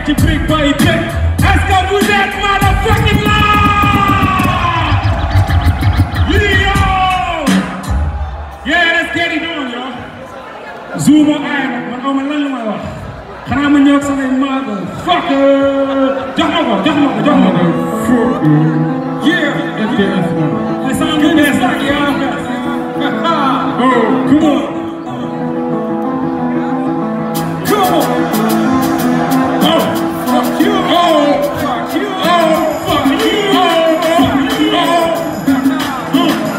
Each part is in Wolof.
ci brique bay teg est-ce que vous êtes motherfucking là yo yeah let's get it on yo Zuma ay nag man xaw ma lan la may wax xanaa ma ñëw ak samay motherfucker jox ma ko jox ma ko jox ma ko yeah ay sama lu bees ak yaa bees oh come on come on oh fuck you oh fuck you oh fuck you oh fuck you oh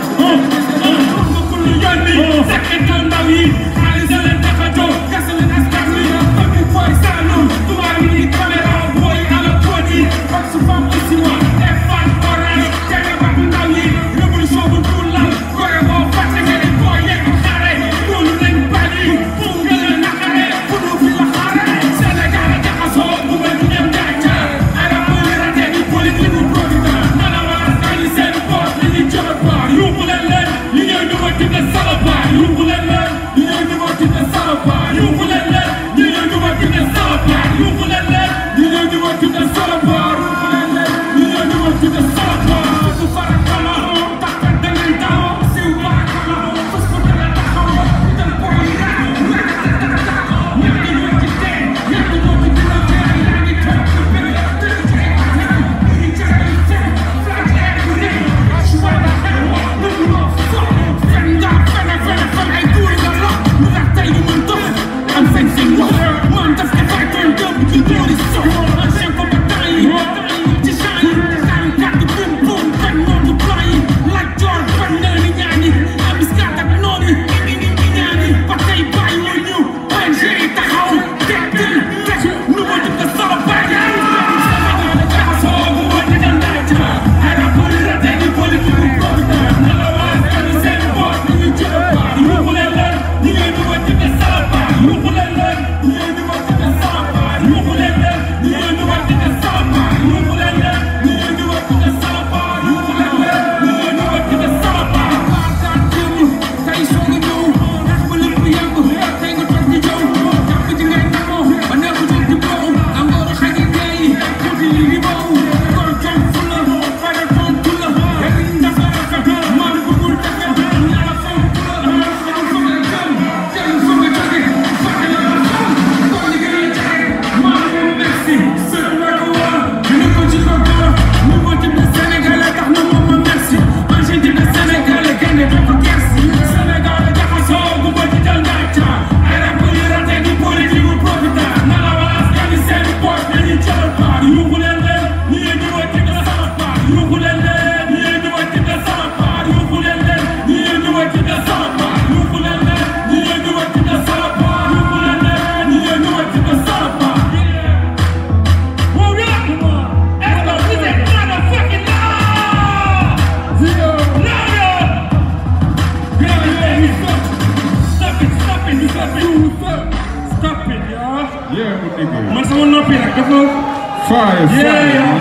man sama noppi nag dafa. Fire, fire.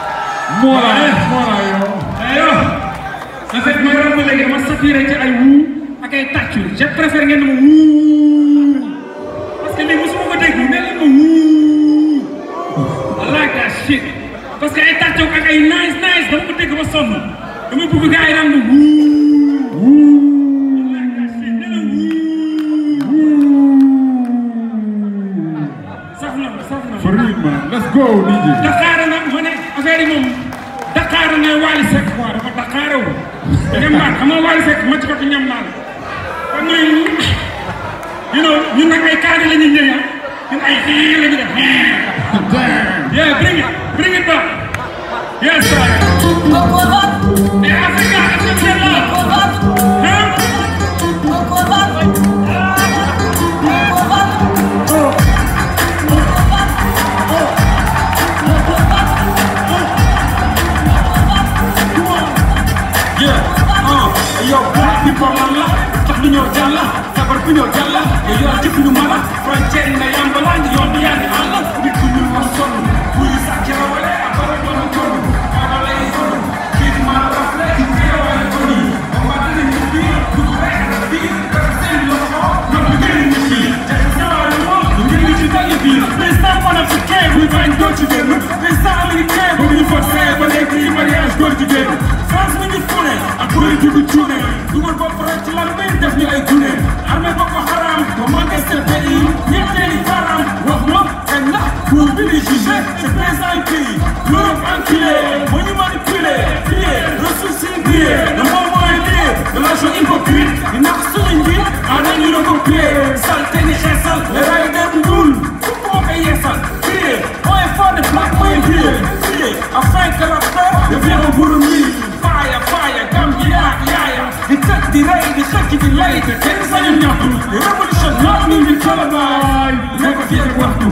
Mola, Yeah. mola yo. aywa en fait may romb léegi dama saturé ci ay wuu ak ay tàccu je préfère ngeen ne ma wuu parce que lii mosuma ko dégg ne leen ma wuu I like that shit parce que ay tàccu ak ay nice nice dama ko dégg ba sonn dama bëgg gars yi naan ma wuu wuu I like that shit ne la wuu saf na ma saf na ma For real, man. Let's go, DJ. Dakar nag ma ne affaire yi moom Dakar ne Wally Seck quoi dafa Dakar wu. ñam naan xam nga Wally Seck ma ci ko ñam naan kon mooy you know ñun nag ay kaani la ñuy ñëw ah ñun ay xii la ñu def Damn. yeah bring it bring it back yes sir et Africa accepté la hein yeah ah yow black people lan la tax du ñëw jàlla sabar bu ñëw jàlla yow yor jëf ñu mala frontière yi na yambala ñu yoon bi yaa ngi àll nit ku ñuul ma sonn buy sax ci rawale ak bara doon kon kaaba lay kon kii di maa rafle ci teewale kon yi ba ma dina ñu biir du rek biir dara seen loxo ñoom ñu gën ñu fii te ñaawale moom ñu gën ñu ci dali biir mais panafricain buy bañ góor jigéen président américain bu ñu forcé ba léegi mariage góor jigéen France mi ngi fune ak politique bu cuune dugal bopp rek ci lan may def ñu ay gune armée Boko Haram ba manqué seen pays ñetteeli faram wax ma kañ la pour bi di jugé c'est président pays l'Europe enculé moo ñu manipulé pillé ressources yi pillé le moom mooy lié de l'argent hypocrite di nax suñu njiit ana ñu recopié salte ni xeesal le ray der bu ñuul fukk moo koy yeesal pillé mooy fort de black mooy pillé pillé afin que la paix devienne un bourreau faaya faaya Gambia ak yaaya di tëj di rey di xëcc di lay te kenn sañu ñaxtu di révolution not mi ngi tolluwaay nekk fii ak waxtu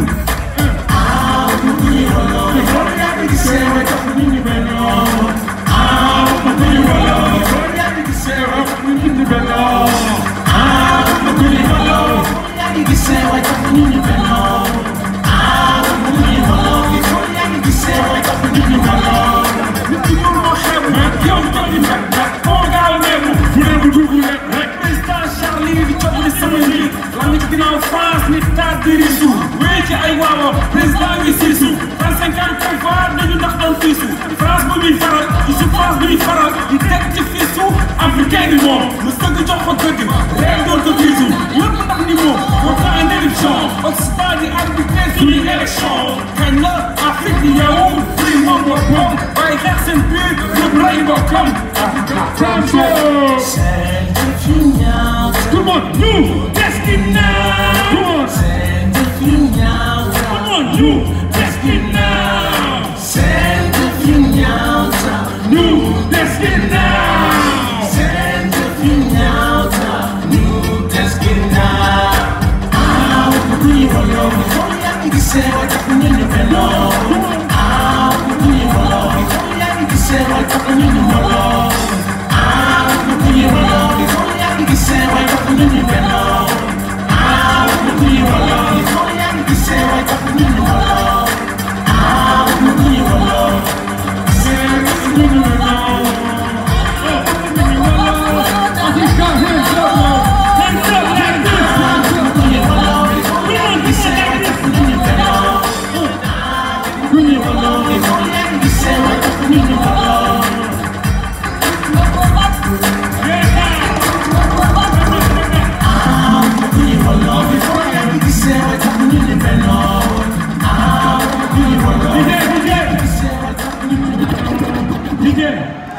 nit ki mënu ma xeebu yow toog di mbag mbag foo gaaw neebu fu ne bu dugg rek rek président Charlie di coow li sama njiit la nga ci ginnaaw France ni taat di risu wéy ci ay waawo président ngi siisu France cinquante cinq fois dañu ndax doon fiisu France bu ñuy faral du su France bu ñuy faral di teg ci fiisu africain bi moom mu sëgg jox ko dëgg réew doon ko fiisu lépp ndax ni moom moo tax en éruption Occident di arbitré suñuy élection kañ la Afrique di yow fii moom boppam waaye xeex seen biir ñëpp rey boppam Franco! Tout le monde, nous, Destina! Tout le monde, tout le monde, nous, Destina! Nous, Destina! DJ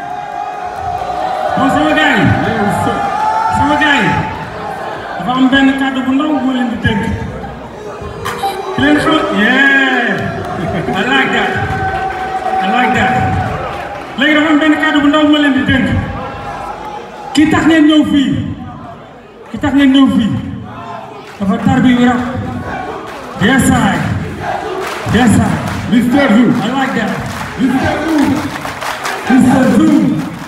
bon sama gars yi sama gars yi dafa am benn kàddu bu ndaw bu leen di dégg ki leen xam yeah I like that I like that léegi dafa am benn kàddu bu ndaw bu ma leen di dégg ki tax ngeen ñëw fii ki tax ngeen ñëw fii dafa tar bi rap yes I yes I Mr. Zou! I like that Mr. Zou! Mr. Zoom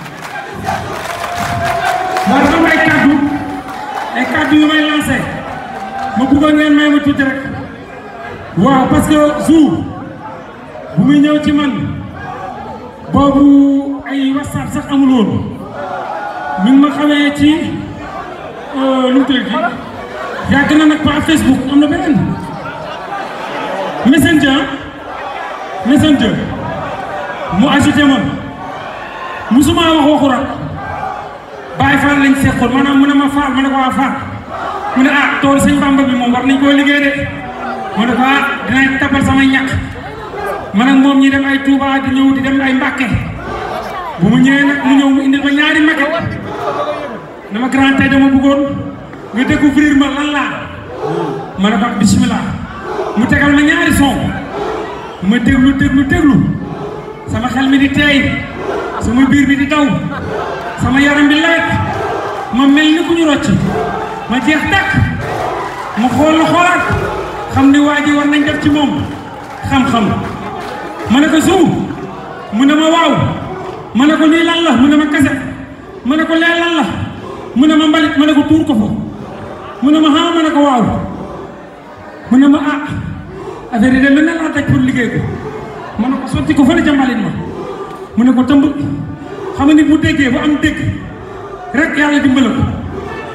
moo dafa am ay kàddu ay kàddu yu may lancé ma bëggoon ngeen may ma tuuti rek waaw parce que Zou bu muy ñëw ci man boobu ay whatsapp sax amul woon mi ngi ma xamee ci lu mu tudd yàgg na nag par Facebook am na beneen messenger messenger mu ajouté ma musuma wax waxu rak Baay Faal lañ seqoon maanaam mu ne ma Faal ma ne ko waa Faal mu ne ah tool sëñ Bamba bi moom war nañ koo liggéey de ma ne ko ah dinañ tabal samay ñàkk man ak moom ñi dem ay Touba di ñëw di dem ay Mbàkke bu mu ñëwee nag mu ñëw mu indil ma ñaari maquette dama grand tey dama bëggoon nga découvrir ma lan laa ma ne ko bismillah mu tegal ma ñaari son ma déglu déglu déglu sama xel mi di teey sama biir bi di daw sama yaram bi lewet ma mel ni ku ñu rocc ma jeex takk ma xool la xoolaat xam ni waa ji war nañ def ci moom xam-xam ma ne ko suu mu ne ma waaw ma ne ko lii lan la mu ne ma kase ma ne ko lee lan la mu ne ma mbalit ma ne ko tuur ko fa mu ne ma ah ma ne ko waaw mu ne ma ah affaire yi de lu ne laa daj pour liggéey ko ma ne ko sotti ko fële ca mbalit ma mu ne ko tëmb xam nga nit bu déggee bu am dégg rek yàlla dimbala ko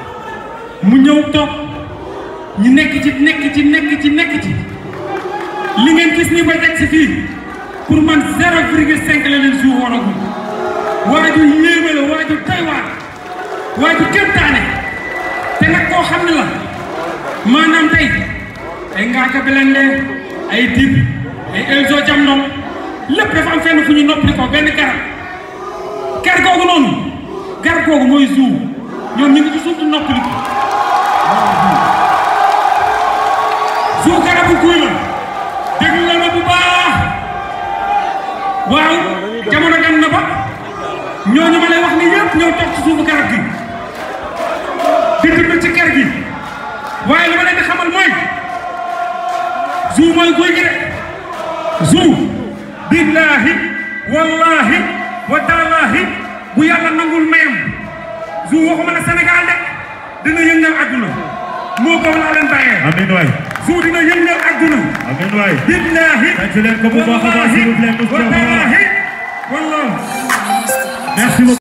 mu ñëw toog ñu nekk ci nekk ci nekk ci nekk ci li ngeen gis ni ba teg si fii pour man zéro virgule cinq la leen suuf waragul waaju yéeme la waaju doy waar waaju kéemtaane te nag koo xam ne la maanaam tey ay Ngaaka Blindé ay Dip ay Elzo Jamdong lépp dafa am fenn fu ñu noppali ko benn garab gar googu noonu gar googu mooy suuf ñoom ñu ngi ci suuf di noppali ko suuf garabu kuy la déglu la ma bu baax waaw jamono dem na ba ñooñu ma lay wax ni yëpp ñëw toog ci suufu garab gi di dund ci kër gi waaye li ma leen di xamal mooy Zou mooy guy gi de Zou billaahi wallaahi wa taalaahi bu yàlla nangul mayam Zou waxuma la Sénégal de dina yëngal adduna moo ko laa leen bàyyee amiin waay Zou dina yëngal adduna amiin waay billaahi tàcc leen ko bu baax a baax s'il vous plaît wa taalaahi wallaahi merci beaucoup